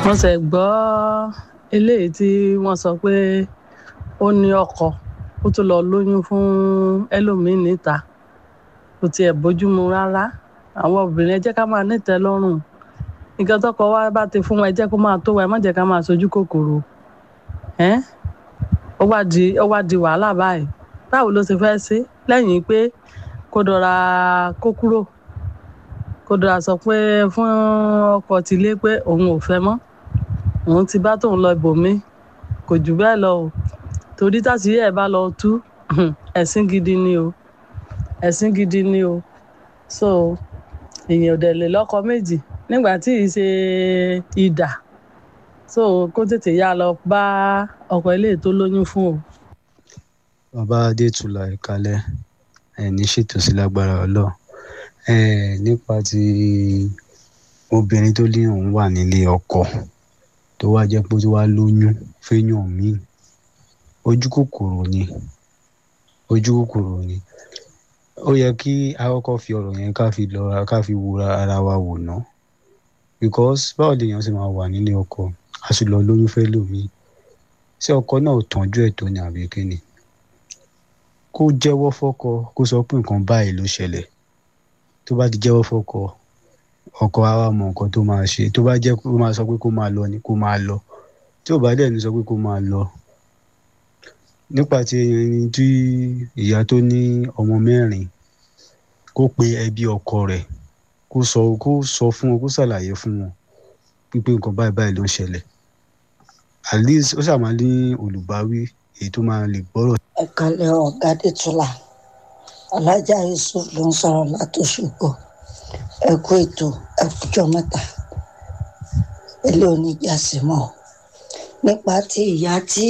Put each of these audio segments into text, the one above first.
mo ṣe gbọ́ eléyìí tí wọ́n sọ pé ó ní ọkọ ó tún lọ lóyún fún ẹlòmíín níta kò tiẹ̀ bójúmu rárá àwọn obìnrin ẹ jẹ́ ká máa nítẹ́ lọ́rùn nǹkan tọkọ wa bá ti fún wa ẹ jẹ́ kó máa tó wa ẹ má jẹ́ ká máa sojú kòkòrò ẹ́n ó wá di ó wá di wàhálà báyìí báwo ló ṣe fẹ́ ṣe lẹ́yìn pé kó dọ̀ra kó kúrò kó dọ̀ra sọ pé fún ọkọ tìlé pé òun ò fẹ́ mọ́ òun ti bá tóun lọ ibòmí kò jù bẹ́ẹ̀ lọ o torí tàṣírí ẹ̀ bá lọ tú ẹ̀sìn gidi ni o ẹ̀sìn gidi ni o so èèyàn ò dẹ̀ lè lọ́kọ méjì nígbà tí ì ṣe ìdà so kó tètè yá lọ bá ọkọ ilé tó lóyún fún o. bàbá adétúlà ìkàlẹ̀ ẹ̀ ní ṣètò sí lágbára ọlọ́run ẹ̀ nípa ti obìnrin tó ní òun wà nílé ọkọ tó wá jẹ́ pé ó ti wá lóyún fẹ́yàn míì ojú kòkòrò ni ojú kòkòrò ni ó yẹ kí akọ́kọ́ fi ọ̀rọ̀ yẹn ká fi lọ ká fi wo ara wa wò ná because báwo lèèyàn ṣe máa wà nílé ọkọ a sì lọ lóyún fẹ́ lòmíì ṣé ọkọ náà ò tọ́jú ẹ̀ tó ní àbí kíni kó jẹ́wọ́ fọ́kọ kó sọ pé nǹkan báyìí ló ṣẹlẹ̀ tó bá ti jẹ́wọ́ fọ́kọ ọkọ á wá mọ nǹkan tó máa ṣe tó bá jẹ́ kó máa sọ pé kó máa lọ ni kó máa lọ tí ò bá dẹ̀ ní sọ pé kó máa lọ nípa ti ẹni tí ìyá tó ní ọmọ mẹ́rin kó pe ẹbí ọkọ rẹ̀ kó sọ kó sọ fún wọn kó ṣàlàyé fún wọn pípé nǹkan báyìí báyìí ló ń ṣẹlẹ̀ at least ó ṣàmà ní olùbáwí èyí tó máa lè gbọ́rọ̀. ẹ kalẹ̀ ọ̀gá dẹ́tula alájà yusuf ló ń sọ̀rọ̀ látòṣùpọ̀ ẹ kú ètò ẹ kújọ́ mẹ́ta ilé oníjà sí mọ́ nípa ti ìyá tí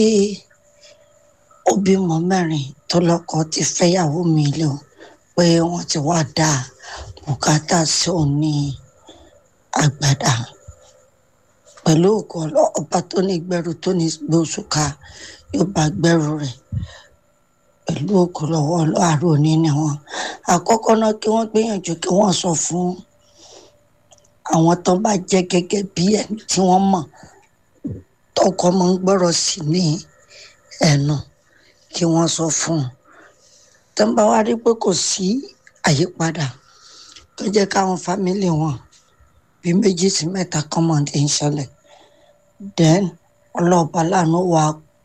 ó bímọ mẹ́rin tó lọ́kọ ti fẹ́yàwó mi lò pé wọ́n ti wá dá bùkátà sí òun ní àgbàdà pẹ̀lú òkú ọba tó ní gbẹ́rù tó ní gbóṣùká yóò bá gbẹ́rù rẹ̀ pẹ̀lú òkú lọ́wọ́ àárò ní ni wọn àkọ́kọ́ náà kí wọ́n gbìyànjú kí wọ́n sọ fún àwọn tó bá jẹ́ gẹ́gẹ́ bí ẹni tí wọ́n mọ̀ tọkọ máa ń gbọ́rọ̀ sí ní ẹnu kí wọ́n sọ fún un tó ń bá wá rí pé kò sí àyípadà tó jẹ́ káwọn fámìlì wọn bí méjì sí mẹ́ta kan mọ̀ ní ìṣẹ̀lẹ̀ then ọlọ́ọ̀bá láàánú wa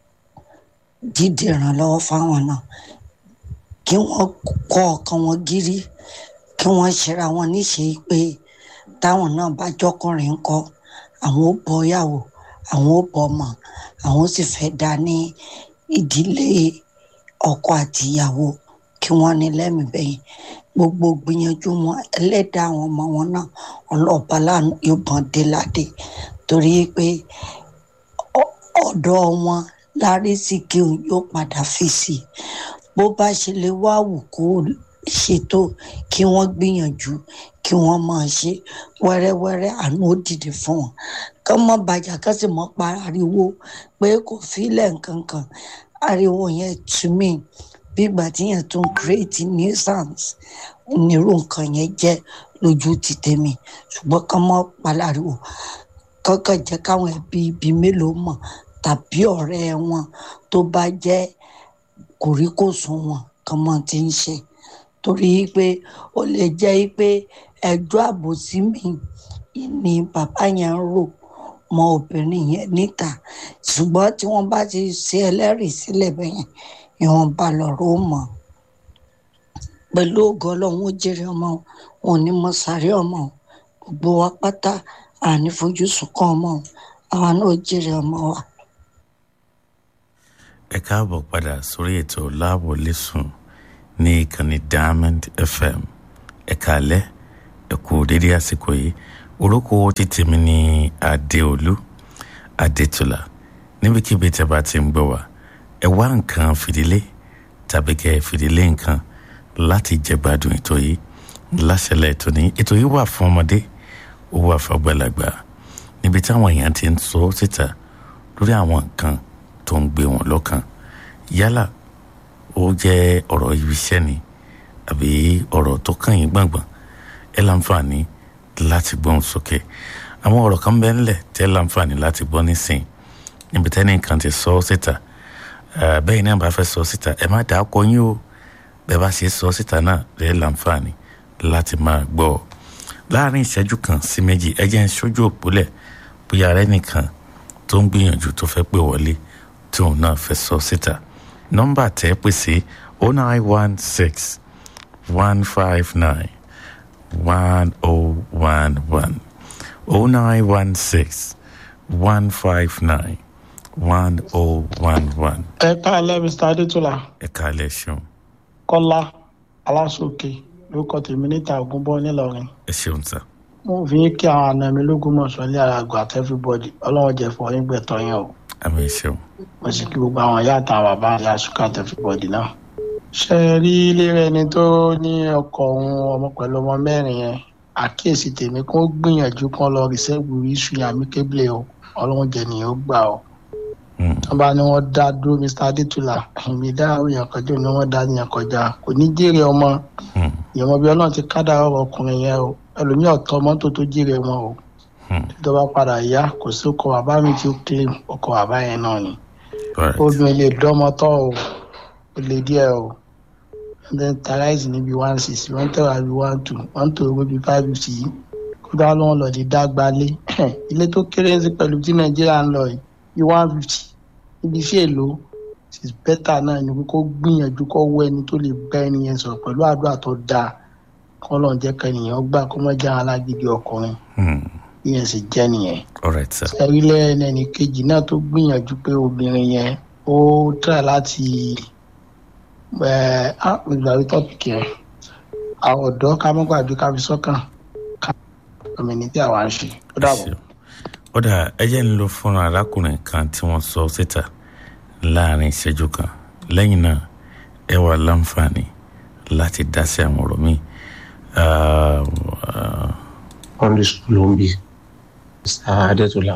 dídì ìrànlọ́wọ́ fáwọn náà kí wọ́n kọ́ ọkàn wọn gírí kí wọ́n ṣera wọn níṣe pé táwọn náà bá jọkùnrin ńkọ́ àwọn ó bọ yàwó àwọn ó bọ ọmọ àwọn ó sì fẹ́ dá ní ìdílé ọkọ àti ìyàwó kí wọ́n ní lẹ́mìí bẹ́yìn gbogbo gbìyànjú wọn ẹlẹ́dàá àwọn ọmọ wọn náà ọlọ́ọ̀bá láàánú yóò bọ́n dé ládé torí pé ọ̀dọ̀ wọn lárí sí kí òun yóò padà fi sí i bó bá ṣe lè wá wù kó ṣètò kí wọ́n gbìyànjú kí wọ́n máa ṣe wẹ́rẹ́wẹ́rẹ́ àánú ó dìde fún wọn kán mọ́ bàjá kán sì mọ́ pariwo pé kò fílẹ̀ nǹkan kan ariwo yẹn to me bí ìgbà tí yẹn tún create nuisance onírú nǹkan yẹn jẹ́ lójú ti tèmi ṣùgbọ́n kán mọ́ palariwo kọ́kọ́ jẹ́ káwọn ẹbí ibi mélòó mọ̀ tàbí ọ̀rẹ́ wọn tó bá jẹ́ kòríkòsùn wọn kán mọ́ ti ń ṣe torí pé ó lè jẹ́ pé ẹjọ́ àbòsí mi ni bàbá yẹn ń rò mọ obìnrin yẹn níta ṣùgbọ́n tí wọ́n bá ti ṣe ẹlẹ́rìí sílẹ̀ bẹ́yẹn ìwọ̀nba lọ̀rọ̀ ó mọ̀ pẹ̀lú ògo ọlọ́run ó jèrè ọmọ wọn ò ní mọ sáré ọmọ gbogbo wa pátá àní fojú sunkún ọmọ àwa náà ó jèrè ọmọ wa. ẹ káàbọ̀ padà sórí ètò láàbò lẹ́sùn ní ìkànnì diamond fm ẹ̀ka alẹ́ ẹ̀kú dédé àsìkò yìí orúkọ títí mi ní adéolú adétúlà níbikíbi tẹ́ bá ti ń gbọ́ wá ẹ wá nǹkan fìdílé tàbí kẹ́ ẹ fìdílé nǹkan láti jẹgbádùn ètò yìí láṣẹlẹ̀ ètò ní ètò yìí wà fún ọmọdé ó wà fún àgbàlagbà níbi táwọn èèyàn ti ń sọ síta lórí àwọn nǹkan tó ń gbé wọn lọ́kàn yálà ó jẹ́ ọ̀rọ̀ ibi iṣẹ́ ni àbí ọ̀rọ̀ tó kàn yín gbọ̀ngbọ̀n ẹ láǹfààní láti gbóhùn sókè àwọn ọ̀rọ̀ kan bẹ́ẹ̀ ńlẹ̀ tẹ́ láǹfààní láti gbọ́ nísìn níbi tẹ́ni kan ti sọ ọ́ síta bẹ́ẹ̀ náà bá fẹ́ sọ síta ẹ má dàá kọ yín o bẹ́ẹ̀ bá ṣe sọ síta náà lẹ́ láǹfààní láti máa gbọ́ ọ láàrin ìṣẹ́jú kan sí méjì ẹ jẹ́ ń ṣojú òpólẹ̀ bóyá ara ẹnìkan tó ń gbìyànjú tó fẹ́ pè wọlé tí òun náà fẹ́ sọ síta nọ́mbà tẹ́ pè sí oh nine one six one five nine one oh one one oh nine one six one five nine one oh one one. ẹ káàlẹ́ mr adétúlá ẹ káàlẹ́ ṣeun kọ́lá aláṣọkè lórúkọ tèmi níta ògúnbọ nílọrin ẹ ṣeun sá mo fi yín kí àwọn àna mi lógún mọ̀ṣọ́ ilé ara àgbà àti everybody ọlọ́run jẹ́ fún ọyún gbẹ̀tọ̀ yẹn o àmì ṣeun mo sì kí gbogbo àwọn ìyá àtàwọn bàbá ìyá ṣúkà àti everybody náà. ṣe é rí ilé rẹ ni tó ní ọkọ òun ọmọ pẹ̀lú ọmọ mẹ́rin yẹn àkíyèsí tèmi kó gbìyànjú kán lọ rìsẹ́ẹ̀bù iṣu yàmí kébìlì o ọlọ́run jẹ́ nìyẹn ó gbà o wọ́n bá ní wọ́n dá dúró mr adétúlà èmi dá òyìn kọjá ni wọ́n dá yàn kọjá kò ní jèrè ọmọ ìyẹn bí ọlọ́run ti kádà ọ̀rọ̀ ọkùnrin yẹn o ẹlòmíì ọ̀tọ̀ mọ́tò tó jèrè wọn o tó bá padà yá kò sí ọkọ̀ bàbá mi tí ó claim ọkọ̀ bàbá yẹn náà ni obìnrin lè dọ́mọ tọ́ o ó lè díẹ̀ o then tarize níbi one six wọ́n tẹ̀wá bí one two wọ́n tó owó bí five fifty yìí kó dá lọ́wọ́ lọ lè dá gbalé ilé tó kéré sí pẹ̀lú tí nàìjíríà ń lọ yìí bí one fifty níbi iṣẹ́ èlò is better náà ni kó gbìyànjú kó wọ ẹni tó lè bá ẹni yẹn sọ̀rọ̀ pẹ̀lú àdúrà tó dáa kó lọ́n jẹ́ kẹ́nìyàn gbà kó má jẹ́ alágídí ọkùnrin ìyẹn sì jẹ́ nìyẹn. alright sir. sẹ́rílẹ̀ ẹni kejì náà tó gbìyànjú pé obìnrin yẹn ó try láti ẹ̀ á ìgbàlú tọ́pìkì yẹn àwọn ọ̀dọ́ ká mọ́ gbàgbé ká fi sọ́kàn ká ọmọ ẹni tí àwa ń ṣe ó dàbọ̀. ó dà ẹ jẹ́ ń lo fúnra arákùnrin kan tí wọ́n sọ síta láàrin ìṣẹ́jú kan lẹ́yìn náà ẹ wà láǹfààní láti dá sí àwọn ọ̀rọ̀ míì. secondary school ló ń bí mr adétúlá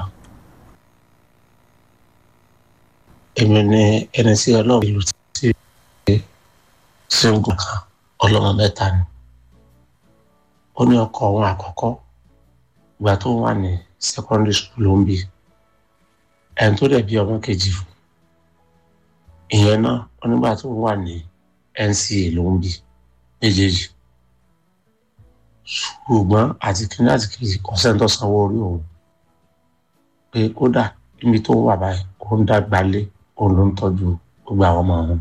èmi ní ẹni sí ọlọ́run ìlú tí single kan ọlọ́mọ mẹ́ta ni ó ní ọkọ òun àkọ́kọ́ ìgbà tó wà ní secondary school ló ń bí ẹni tó dẹ̀ bí ọmọ kejì fún ìyẹn náà onígbà tó wà ní nca ló ń bí méjèèjì ṣùgbọ́n àti kíní àti kejì kọ́sẹ́ńtọ̀ sanwó orí òun pé kódà níbi tó wà báyìí òun dàgbà lé òun ló ń tọ́jú gbogbo àwọn ọmọ òun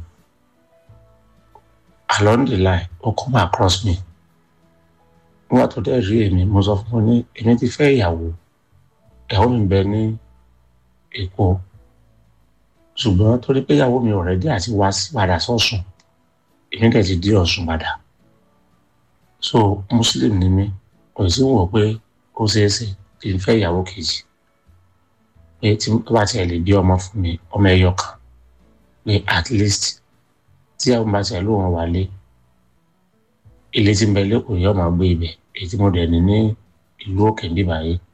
along the line ó come across me nígbà tó dẹ̀ rí èmi mo sọ fún un ní èmi ti fẹ́ ìyàwó ìyàwó mi bẹ ní èkó ṣùgbọ́n torí pé ìyàwó mi ọ̀rẹ́dí àti wá sí padà sọ̀sùn èmi dẹ̀ ti dé ọ̀sùn padà so muslim ni mí kò sí wò pé ó ṣeé ṣe kí n fẹ́ ìyàwó kejì pé tí ó bá tiẹ̀ lè bí ọmọ fún mi ọmọ ẹyọ kan pé at least tí àwọn bá tiẹ̀ lóun wálé ilé tí ń bẹ lẹ́kọ̀ọ́ yóò máa gbé ibẹ̀ èyí tí mo dẹ̀ ní ní ìlú òkè ń bíbá yìí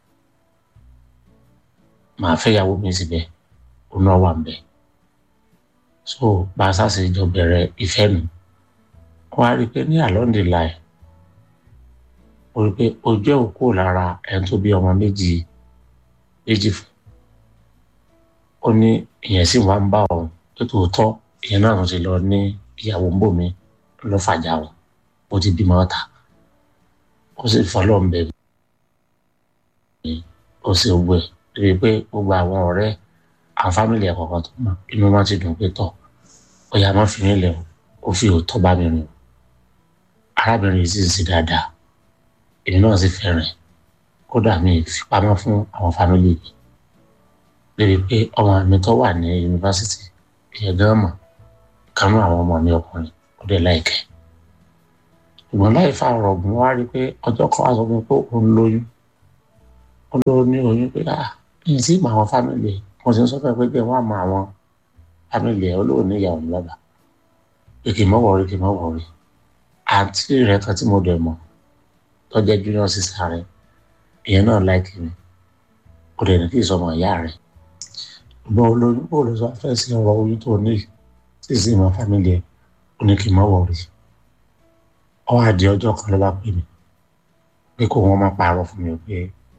màá fẹ́ ìyàwó mi síbẹ̀ òun náà wà ń bẹ̀ so bá a sáà ṣe jọ bẹ̀rẹ̀ ìfẹ́ mi wọ́n á rí i pé ní along the line ó rí i pé ojú ẹ̀ ò kúrò lára ẹni tó bí ọmọ méjì méjì fún ó ní ìyẹn sì wá ń bá òun tó tòótọ́ ìyẹn náà ti lọ ní ìyàwó ń bò mí ló fàjà òun ó ti bímọ ọ̀tá ó sì fọlọ́ ń bẹ̀ mí ó sì gbé rí i pé gbogbo àwọn ọ̀rẹ́ àwọn fámìlì ẹ̀ kọ̀ọ̀kan tó mọ̀ inú wọn ti dùn pé tọ̀ ó yà má fi nílẹ̀ ó fi òótọ́ bá mi rìn arábìnrin yìí sì ń ṣe dáadáa èmi náà sì fẹ́ràn ẹ̀ kódà mi fi pamọ́ fún àwọn fámìlì mi lébi pé ọmọ mi tó wà ní yunifásitì ìyẹn gan mọ̀ kanú àwọn ọmọ mi ọkùnrin ó dẹ̀ láìkẹ́ ṣùgbọ́n láì fa ọ̀rọ̀ ọ̀gbìn wá rí i pé ọjọ́ kan wá sọ fún mi pé òun lóyún ó ló ní oyún pé ah èyí sì mọ àwọn fámìlì mo sì ń sọ fẹ́ pé bí wọ́n á mọ àwọn fámìlì ẹ̀ olóò ní ìyàwó ní bàbá pé kì í mọ̀ wọ̀rí kì í mọ̀ wọ̀rí àǹtí rẹ̀ kan tí mo dẹ̀ mọ̀ tó jẹ́ junior sister rẹ̀ ìyẹn náà láìkì mi kò dẹ̀ ní kí ìsọmọ ìyá rẹ̀ ṣùgbọ́n olóyún bò ló sọ fẹ́ sí ọ̀rọ̀ oyún tó ní sí sí ìmọ̀ fámìlì ẹ̀ ó ní kì í mọ̀ wọ̀rí ọ àdí ọjọ́ kan ló bá pè mí pé kó wọn máa parọ́ fún mi pé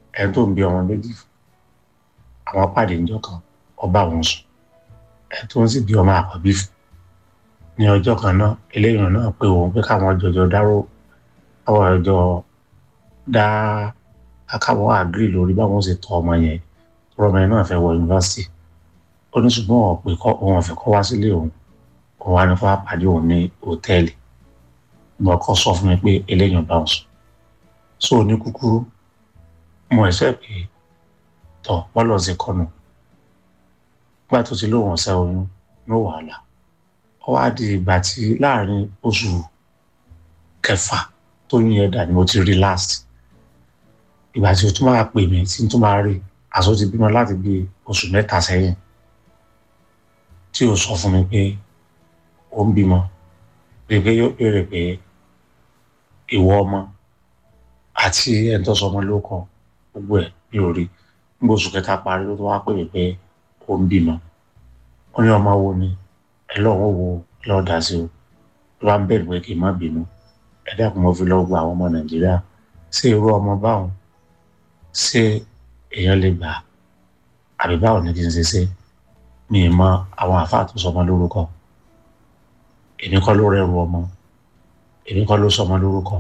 ẹni tó ń bí ọmọ méjì fún àwọn pàdé níjọ́ kan ọba òun sùn ẹni tó ń sì bí ọmọ àkọ́bí fún ní ọjọ́ kan náà eléyìí náà pé òun pé káwọn jọjọ dárò káwọn jọjọ dá akáwọn àgírí lórí báwọn ṣe tọ́ ọmọ yẹn ọmọ yẹn náà fẹ́ wọ yunifásitì ó ní ṣùgbọ́n wọn pé òun ọ̀fẹ́ kọ́ wá sílé òun òun wá ní kó wá pàdé òun ní hòtẹ́ẹ̀lì mo kọ́ sọ fún mi pé eléyìí bá ń sùn so ní kúkúrú mo ẹ̀sẹ̀ pé tọ̀ bọ́lọ̀ ṣe kọ́nu nígbà tó ti lóun ọ̀sẹ̀ oyún ní wàhálà ó wá di ìgbà tí láàrin oṣù kẹfà tó yín ẹ̀dà ni mo ti rí last ìgbà tí o tún máa pè mí tí n tún máa rí àṣọ ti bímọ láti bí oṣù mẹ́ta sẹ́yìn tí o sọ fún mi pé ó ń bímọ pé pé yóò béèrè pé ìwọ ọmọ àti ẹni tó sọmọ ló kọ gbogbo ẹ̀ mi ò rí nígbà oṣù kẹta parí ló tó wá pè mí pé ó ń bímọ ó ní ọmọ wo ni ẹ lọ́wọ́ wo lọ́ọ́ dá sí o ló bá ń bẹ̀rù pé kí n má bínú ẹ dákun mo fi lọ́ọ́ gba àwọn ọmọ nàìjíríà ṣé irú ọmọ báwọn ṣé èèyàn lè gbà àbí báwo ni kí n ṣe ṣe mi ì mọ àwọn àáfàá tó sọmọ lórúkọ èmi kọ́ ló rẹrù ọmọ èmi kọ́ ló sọmọ lórúkọ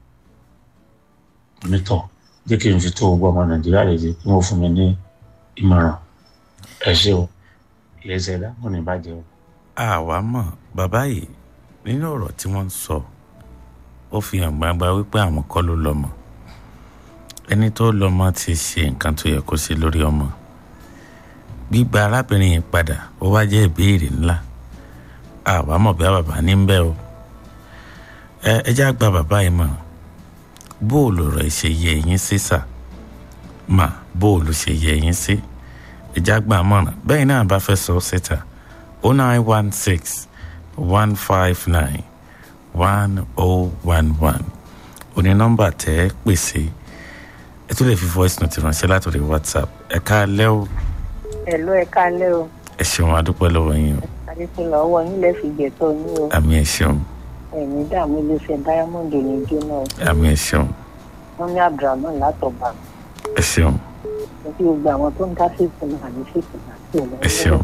onítọ̀ jẹ́ kí n fi tó gbọ́ ọmọ nàìjíríà lè ṣe kí wọ́n fún mi ní ìmọ̀ràn ẹ ṣé o iléeṣẹ́ ẹ̀dá kò ní bàjẹ́ o. àwa mọ̀ bàbá yìí nínú ọ̀rọ̀ tí wọ́n ń sọ ó fi hàn gbangba wípé àwọn kọ́ ló lọ́mọ ẹni tó lọ́mọ ti ṣe nǹkan tó yẹ kó ṣe lórí ọmọ gbígba arábìnrin yìí padà ó wá jẹ́ ìbéèrè ńlá àwa mọ̀ bí bàbá ní ń bẹ́ o ẹ ẹ já gba bàbá yìí mọ̀ bóòlù rẹ̀ ṣe yẹ yín sí sà mà bóòlù ṣe yẹ yín sí ẹ já gbà mọ̀ràn bẹ́ẹ̀ náà bá fẹ́ sọ síta o nine one six one five nine one oh one one òní nọ́mbà tẹ́ ẹ pèsè ẹ tún lè fi voice note ránṣẹ́ látòrí whatsapp ẹ káalẹ́ o ẹ̀lú ẹ kálẹ́ o ẹ ṣeun adúpẹ́ lọ́wọ́ yín o adékúnlẹ̀ ọwọ́ yín lẹ́ fi gbẹ̀tọ̀ yín o àmì ẹ ṣeun ẹ̀mí dààmú iléeṣẹ́ diamond ò ní jóná o àmì ẹ ṣeun wọ́n ní abdulrahman látọ̀bà ẹ ṣeun mo kí gbogbo àwọn tó ń dá sí ìsinmi àní sí ìsinmi àti ọ̀lẹ́ Ẹ ṣeun.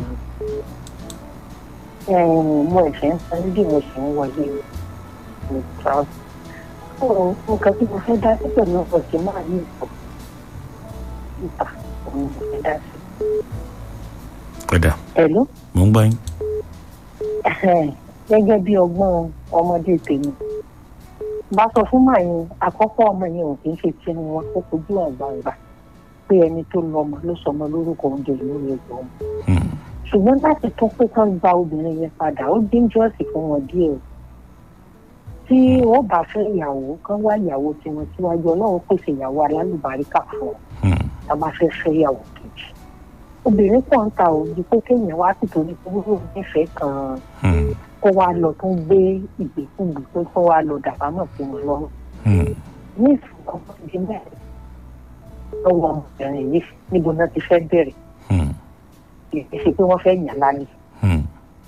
mo ẹ̀fẹ̀ ń san bí mo sì ń wọlé ní trout nǹkan tí mo fẹ́ dá sí pẹ̀lú ọkọ̀ tí máa ní ìpò ìta òun mo fẹ́ dá sí. padà ẹ̀lú mò ń gbọ́ yín gẹ́gẹ́ bí ọgbọ́n ọmọdé tèmi bá sọ fún màá yẹn àkọ́kọ́ ọmọ yẹn ò kì í ṣe tí wọn kó fojú hàn gbangba pé ẹni tó lọ́mọ ló sọmọ lórúkọ oúnjẹ ìlú rẹ̀ gbọ́n Hmm. ṣùgbọ́n láti tún pé kán gba obìnrin yẹn padà ó dangerous fún wọn díẹ̀ o tí wọ́n bá fẹ́ ìyàwó kán wá ìyàwó tiwọn síwájú ọlọ́run pèsè ìyàwó alálùbáríkà fún ọ Hmm. tá a bá fẹ́ fẹ́ ìyàwó kejì obìnrin kan ta ò ju pé kéèyàn wá sì torí pé ó nífẹ̀ẹ́ kan Hmm. kó wá lọ tó ń gbé ìgbékùgbé pé kó wá lọ dàbámọ̀ sí wọn lọ́rùn Hmm. ní ìfowópamọ́ ìdí mẹ́rin lọ́wọ́ ọmọbìnrin yìí níbo náà ti fẹ́ bẹ̀rẹ̀ Hmm. kì í ṣe pé wọ́n fẹ́ yàn lálẹ́ Hmm.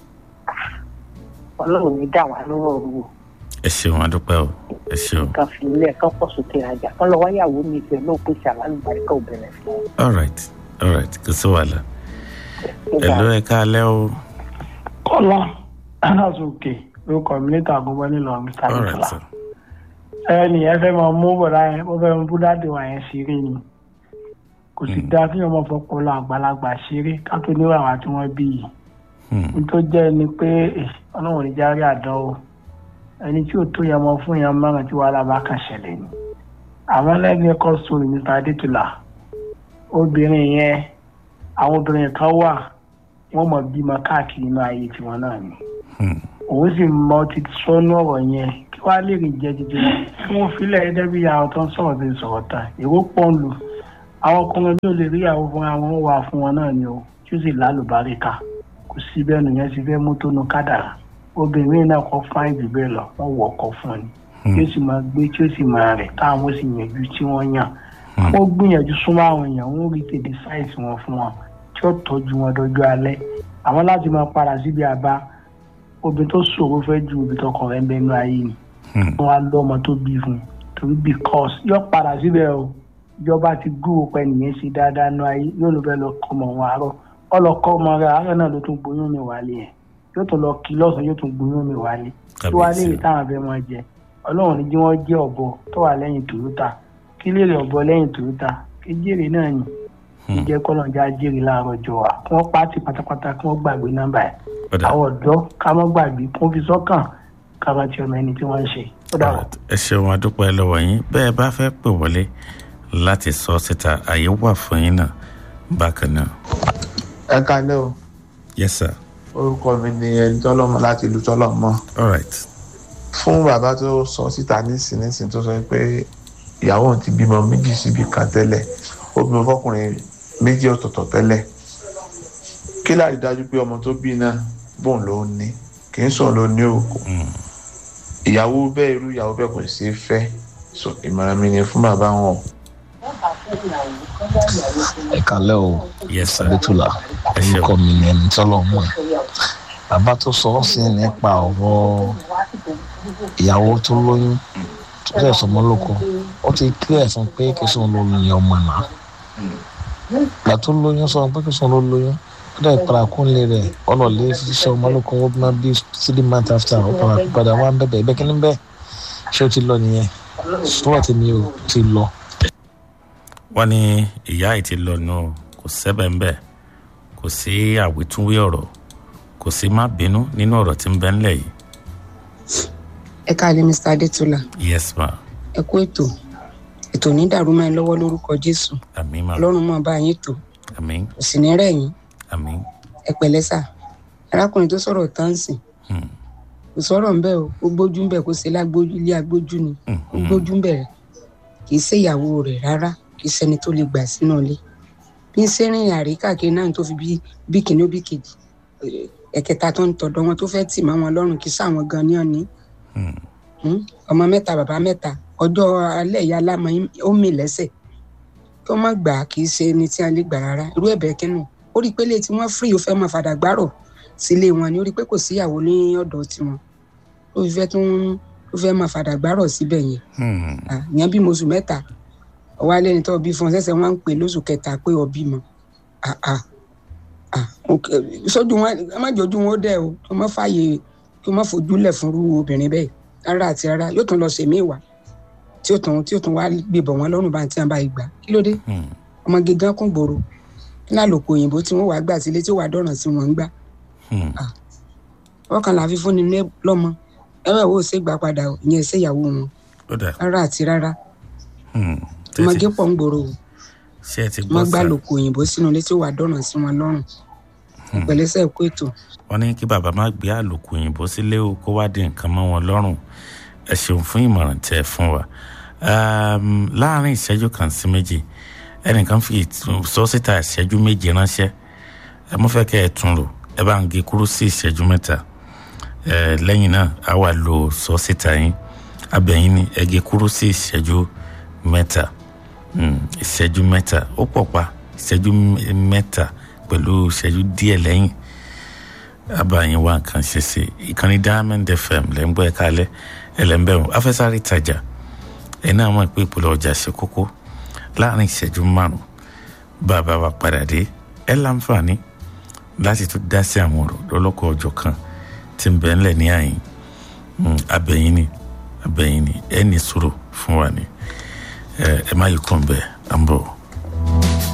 ọlọ́run ní dà wá lọ́rọ̀ rú o ẹ ṣeun adúpẹ́ o ẹ ṣeun kan fi ilé ẹ̀kan pọ̀ sókè rajà kan lọ wáyàwó mi ìfẹ́ náà pèsè àlálùbáríkà obìnrin fún un. all right all right kò sí wàhálà ẹ ló ẹ káalẹ́ o kọ́lá aláṣọkè lórúkọ mi níta àgọ́bọ́ nílò mr all right nicola sir ẹni ẹ fẹ́ máa mú bọ̀dá yẹn ó fẹ́ mú búdádì wà yẹn ṣeré ni kò sì dáa kí ọmọ fọpọlọ àgbàlagbà ṣeré ká tó níwà wá tí wọ́n bí yìí Hmm. n tó jẹ́ ni pé eh, ọlọ́run ní járe àdán o ẹni tí ò tó yẹ ọmọ fún yẹn márùn tí wàhálà bá kàn ṣẹlẹ̀ ni àwọn lẹ́gbẹ̀ẹ́ kọ́ sórí mr adétúlà obìnrin yẹn àwọn obìnrin kan wà wọ́n mọ̀ bímọ káàkiri inú ayé tiwọn náà ni Hmm. òun sì mọ ti sọnù ọ̀rọ̀ yẹn kí wàá lè rìn jẹ jíjẹ kí wọ́n filẹ̀ gẹ́gẹ́ bí àwọn tó ń sọ̀rọ̀ bí sọ̀rọ̀ tán èrò pọ̀ ń lù àwọn ọkùnrin bí ó lè rí àwọn fún àwọn wà fún wọn náà ni o tí ó sì lálùbáríkà kò sí bẹ́ẹ̀ nìyẹn ti fẹ́ mú tó nu kádàrà obìnrin náà kọ́ fún àìjù bẹ́ẹ̀ lọ wọ́n wọ̀ ọkọ̀ fún ni tí ó sì máa gbé tí ó sì máa rẹ̀ táwọn sì yànjú tí wọ́n yàn wọ́n gbìyànjú súnmọ́ àwọn èèyàn wọ́n rí tèdè sáìsì wọn fún wọn tí ó tọ́jú wọn dọjọ́ alẹ́ àwọn láti máa padà síbi àbá obìnrin tó ṣòro fẹ́ ju obìnrin tọkọ rẹ̀ ń bẹ inú ayé ni Hmm. wọ́n á lọ́ ọmọ tó bí fún un torí because yóò padà síbẹ̀ o ìjọba ti gúrò pẹ́ nìyẹn ṣe dáadáa nu ayé yóò ló fẹ́ lọ kọ́ ọmọ wọn àárọ̀ ọlọ́kọ́ ọmọ rẹ̀ àárọ̀ náà ló tún gbóyún mi wálé yẹn yóò tún lọ kí lọ́sàn-án yóò tún gbóyún mi wálé tí wàá léèrè táwọn fẹ́ máa jẹ ọlọ́run ní jí wọ́n jẹ́ ọ̀bọ tó wà lẹ́yìn tòyótà kí léèrè ọ̀bọ lẹ́yìn tòyótà kí jèrè náà yìn kí jẹ́ kọ́lọ́njà jèrè láàárọ̀ jọ wa kí wọ́n pàtì pátápátá kí wọ́n gbàgbé nọ́mbà ẹ̀ àwọn ọ̀dọ́ ká mọ́ gbàgbé kí wọ́n fi sọ́kàn ká bá ti ọmọ ẹni tí wọ́n ń ṣe ó dà wọ́n. ẹ ṣeun adúpẹ́ lọ́wọ́ yín bẹ́ẹ̀ bá fẹ́ pè wọlé láti sọ síta àyè wà fún yín náà bákan náà. ẹ kalẹ́ o yes sir. orúkọ mi ni ẹni tọ́lọ́mọ láti ìlú tọ́lọ́mọ. all right. fún bàbá tó sọ síta nísinsìnyí tó sọ pé ìyàwó òun ti bímọ méjì síbi kan tẹ́lẹ̀ ó bímọ fọkùnrin méjì ọ̀tọ̀ọ̀tọ̀ tẹ́lẹ̀ kí láti dájú pé ọmọ tó bí náà bóun ló ní kì í sùn ló ní òkú ìyàwó bẹ́ẹ̀ irú ìyàwó bẹ́ẹ̀ kò sí fẹ́ so ìmọ̀ràn mi ni fún bàbá wọn. ẹ kalẹ́ o yes sir. adétúlà orúkọ mi ni ẹni tọ́lọ̀ mọ̀ bàbá tó sọ ọ́ sí nípa ọ̀rọ̀ ìyàwó tó lóyún tó fẹ́ sọmọ lóko ó ti clear fún pé kí sóun ló ní ọmọ náà ìgbà tó lóyún sọ pé kí sóun ló lóyún ó dẹ̀ para kúnlé rẹ̀ ọlọ́ọ̀lẹ́ ṣiṣẹ́ ọmọ lóko ó máa bí three months after ó para padà wá ń bẹ̀bẹ̀ ẹ̀bẹ̀ kí ni bẹ́ẹ̀ ṣé ó ti lọ nìyẹn sọ́wọ́ tèmi ò ti lọ. wọ́n ní ìyá yìí ti lọ nù kò sẹ́bẹ̀ ń bẹ̀ kò sí àwítúnwí ọ̀rọ̀ kò sí má bínú nínú ọ̀rọ̀ tí ń bẹ ńlẹ̀ yìí. ẹ káàlẹ́ mr adétúlà yes ma ẹ kú ètò ètò ní dàrú máa ń lọ́wọ́ lórúkọ jésù àmì ma ọlọ́run máa bá yín tò àmì kò sì ní rẹ̀ yín àmì ẹ pẹ̀lẹ́ sà arákùnrin tó sọ̀rọ̀ táǹsì Hmm. kò sọ̀rọ̀ ń bẹ̀ o ó gbójú ń bẹ̀ kó ṣe lágbójú ilé agbójú ni ó gbójú ń bẹ̀ rẹ̀ kì í ṣe ìyàwó rẹ̀ rárá kì í ṣẹni tó lè gbà sínú ilé bí ń ṣe rìn àrí káàkiri náà tó fi bí bí kìíní ó bí kejì eh, ẹ̀kẹta tó ń tọ̀dọ̀ wọn tó fẹ́ tì mọ́ wọn lọ́rùn kì í sáwọn gan ni ọ̀ní Hmm? ọmọ mẹ́ta bàbá mẹ́ta ọjọ́ alẹ́ ìyá alámọ̀ yín- ó mì lẹ́sẹ̀ kí wọ́n má gbà á kì í ṣe ẹni tí a lè gbà rárá irú ẹ̀bẹ̀ kínú ó rí i pé lè tí wọ́n fírí ó fẹ́ máa fàdà gbárò sílé wọn ni ó rí i pé kò síyàwó ní ọ̀dọ̀ tiwọn ó fi fẹ́ tún ó fẹ́ máa fàdà gbárò síbẹ̀ yẹn Ah, ìyẹn bímọ oṣù mẹ́ta ọwọ́ alẹ́ ni tó bí fún ọ sẹ́sẹ̀ wọ́n ń pè lóṣù kẹta pé ọ bímọ Ah, ah. Ah, ok. sójú wọn ẹ má jọjú wọn ó dẹ o kí wọn má fààyè kí wọn má fojú lẹ̀ fún irú obìnrin bẹ́ẹ̀ rárá àti rárá yóò tún lọ sèmí ìwà tí ó tún tí ó tún wá gbébọ̀ wọn lọ́rùn bá tí wọn bá gbà kí ló dé ọmọ gígan kún gbòòrò kí náà lòkò òyìnbó tí wọn wàá gbà sílé tí ó wàá dọ̀ràn sí wọn ń gbà ọkàn làá fi fúnni ní lọ́mọ ẹwẹ wo ṣe gbà padà o ìyẹn ṣe ìyàwó wọn ó dà rárá àti rárá Hmm. ọmọge pọ̀ ń gbòòrò o ṣé ẹ ti gbọ́ wọn gbà sá lòkò òyìnbó sínú ilé tí ó wàá dọ̀ràn sí wọn lọ́rùn pẹ̀lẹ́sẹ̀ kó ètò wọ́n ní kí bàbá má gbé àlòkù òyìnbó sílé o kó wá di nǹkan mọ́ wọn lọ́rùn ẹ ṣeun fún ìmọ̀ràn tẹ́ ẹ fún wa Um, láàárín ìṣẹ́jú kan sí méjì ẹnìkan fi ìtú- sọ síta ìṣẹ́jú méje ránṣẹ́ ẹ mọ́ fẹ́ kẹ́ ẹ tún lò ẹ bá ń gé kúrú sí ìṣẹ́jú mẹ́ta ẹ lẹ́yìn náà a wà lo sọ síta yín abẹ́yìn ni ẹ gé kúrú sí ìṣẹ́jú mẹ́ta Mm, ìṣẹ́jú mẹ́ta ó pọ̀ pa ìṣẹ́jú m- mẹ́ta pẹ̀lú ìṣẹ́jú díẹ̀ lẹ́yìn abayin wa nǹkan ṣe sí ìkànnì diamond fm lẹ́ ń gbọ́ ẹ̀ka alẹ́ ẹlẹ́mbẹ̀rún afẹ́sáré tajà ẹ̀ náà mọ̀ pé ìpolówó ọjà ṣe kókó láàrin ìṣẹ́jú márùn bàbá wa padà dé ẹ láǹfààní láti tún dá sí àwọn ọ̀rọ̀ lọ́lọ́kọ̀ ọjọ́ kan tí ń bẹ ńlẹ̀ ní àyìn Mm, abẹ́yìn ni abẹ́yìn ni ẹ ní sùúrù fún wa ni ẹ ẹ má yí kún bẹ́ẹ̀ à ń bọ̀.